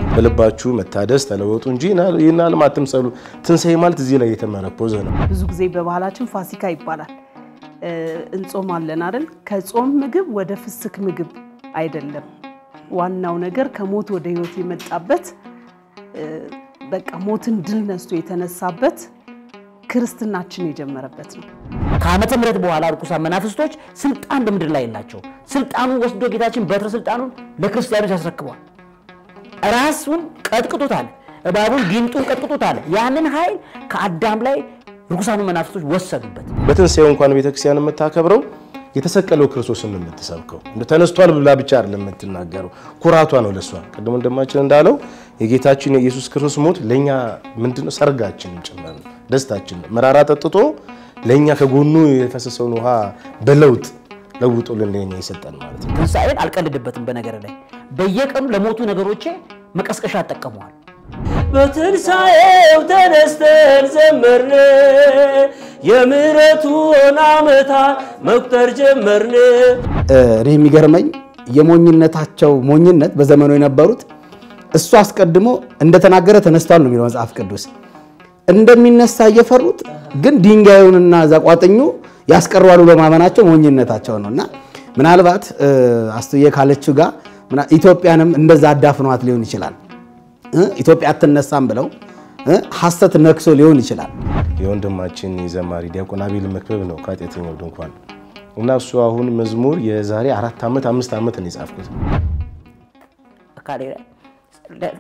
በልባችሁ መታደስ ተለወጡ እንጂ ይህን ዓለም አትምሰሉ። ትንሣኤ ማለት እዚህ ላይ የተመረኮዘ ነው። ብዙ ጊዜ በባህላችን ፋሲካ ይባላል። እንጾማለን አይደል? ከጾም ምግብ ወደ ፍስክ ምግብ አይደለም። ዋናው ነገር ከሞት ወደ ሕይወት የመጣበት በቃ ሞትን ድል ነስቶ የተነሳበት ክርስትናችን የጀመረበት ነው። ከዓመተ ምሕረት በኋላ ርኩሳን መናፍስቶች ስልጣን በምድር ላይ የላቸው። ስልጣኑን ወስዶ ጌታችን በትረ ስልጣኑን ለክርስቲያኖች ያስረክቧል። ራሱን ቀጥቅጦታል። እባቡን ጊንጡን ቀጥቅጦታል። ያንን ኃይል ከአዳም ላይ ርኩሳኑ መናፍስቶች ወሰዱበት። በትንሣኤው እንኳን ቤተክርስቲያን የምታከብረው የተሰቀለው ክርስቶስን ነው የምትሰብከው። እንደ ተነስቷል ብላ ብቻ አይደለም የምትናገረው፣ ኩራቷ ነው ለሷ። ቅድም ወንድማችን እንዳለው የጌታችን የኢየሱስ ክርስቶስ ሞት ለእኛ ምንድነው? ሰርጋችን ጭምር ነው፣ ደስታችን ነው። መራራ ጠጥቶ ለእኛ ከጎኑ የፈሰሰውን ውሃ በለውጥ ለውጦልን ለእኛ ይሰጠን ማለት ነው። ትንሣኤን አልቀልድበትም። በነገር ላይ በየቀኑ ለሞቱ ነገሮቼ መቀስቀሻ እጠቀመዋል። በትንሣኤው ተነስተን ዘመርን፣ የምሕረቱን ዓመታት መቁጠር ጀመርን። እኔ የሚገርመኝ የሞኝነታቸው ሞኝነት በዘመኑ የነበሩት እሱ አስቀድሞ እንደተናገረ ተነስቷል ነው የሚለው መጽሐፍ ቅዱስ። እንደሚነሳ እየፈሩት ግን ድንጋዩንና ዛቋጥኙ ያስቀረዋሉ በማመናቸው ሞኝነታቸው ነው። እና ምናልባት አስቱዬ ካለችው ጋር ኢትዮጵያንም እንደዛ አዳፍኗት ሊሆን ይችላል። ኢትዮጵያ አትነሳም ብለው ሐሰት ነክሶ ሊሆን ይችላል። የወንድማችን የዘማሪ ዲያቆን አቤል መክበብ ነው ከኃጢአተኛው ድንኳን እና እሱ አሁን መዝሙር የዛሬ አራት ዓመት አምስት ዓመት ነው የጻፍኩት። አካሌ ላይ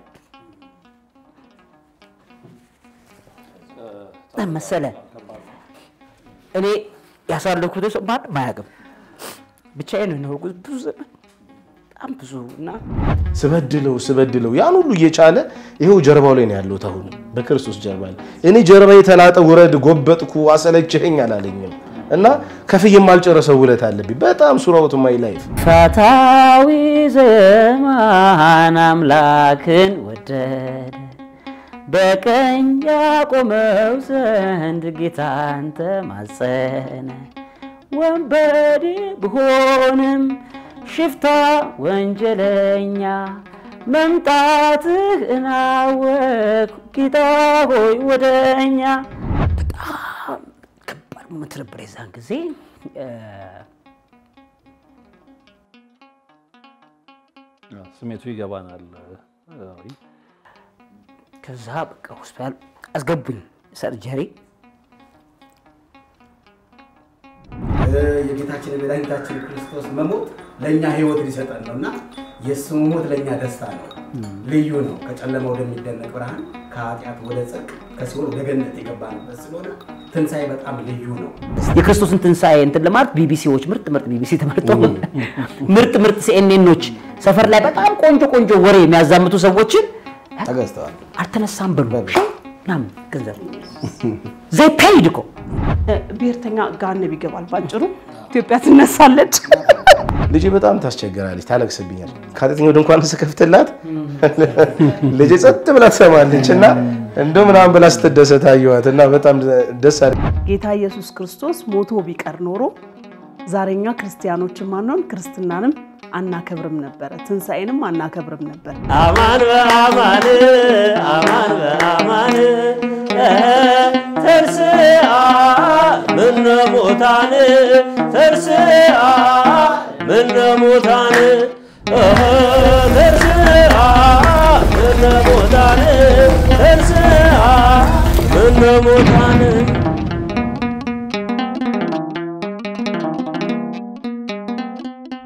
መሰለ እኔ ያሳለፍኩት ሰው ማንም አያውቅም። ብቻዬን ነው የኖርኩት ብዙ ዘመን በጣም ብዙ እና ስበድለው ስበድለው ያን ሁሉ እየቻለ ይኸው ጀርባው ላይ ነው ያለሁት። አሁን በክርስቶስ ጀርባ ላይ እኔ ጀርባ የተላጠ ውረድ ጎበጥኩ አሰለችኸኝ አላለኝም እና ከፍዬ የማልጨረሰው ውለት አለብኝ በጣም ሱራውት ማይ ላይፍ ፈታዊ ዘማን አምላክን ወደደ በቀኝ ያቆመው ዘንድ ጌታን ተማጸነ። ወንበዴ ብሆንም ሽፍታ ወንጀለኛ መምጣትህ እናወቅ ጌታ ሆይ ወደኛ። በጣም ከባድ ሞት ነበር የዛን ጊዜ። ስሜቱ ይገባናል። ከዛ በቃ ሆስፒታል አስገቡኝ ሰርጀሪ የጌታችን የመድኃኒታችን ክርስቶስ መሞት ለእኛ ህይወት ሊሰጠን ነው እና የእሱ መሞት ለእኛ ደስታ ነው፣ ልዩ ነው። ከጨለማ ወደሚደነቅ ብርሃን፣ ከኃጢአት ወደ ጽድቅ፣ ከሲኦል ወደ ገነት የገባንበት ስለሆነ ትንሣኤ በጣም ልዩ ነው። የክርስቶስን ትንሣኤ እንትን ለማለት ቢቢሲዎች ምርጥ ምርጥ ቢቢሲ ተመርጠው ምርጥ ምርጥ ሲኤንኤኖች ሰፈር ላይ በጣም ቆንጆ ቆንጆ ወሬ የሚያዛምቱ ሰዎችን ተገዝተዋል። አልተነሳም በሉ ምናምን ገንዘብ ዘይ ፔይድ እኮ ብሔርተኛ ጋነብ ይገባል። ባጭሩ ኢትዮጵያ ትነሳለች። ልጄ በጣም ታስቸግራለች፣ ታለቅስብኛል። ከኃጢአተኛው ድንኳን ስከፍትላት ልጄ ጸጥ ብላ ትሰማለች እና እንደው ምናምን ብላ ስትደሰት አየኋት እና በጣም ደስ አለ። ጌታ ኢየሱስ ክርስቶስ ሞቶ ቢቀር ኖሮ ዛሬኛ ክርስቲያኖችን ማንሆን ክርስትናንም አናከብርም ነበረ፣ ትንሣኤንም አናከብርም ነበር። አማን በአማን አማን በአማን ተርስአ ምነ ሙታን ተርስአ ምነ ሙታን ተርስአ ምነ ሙታን ተርስአ ምነ ሙታን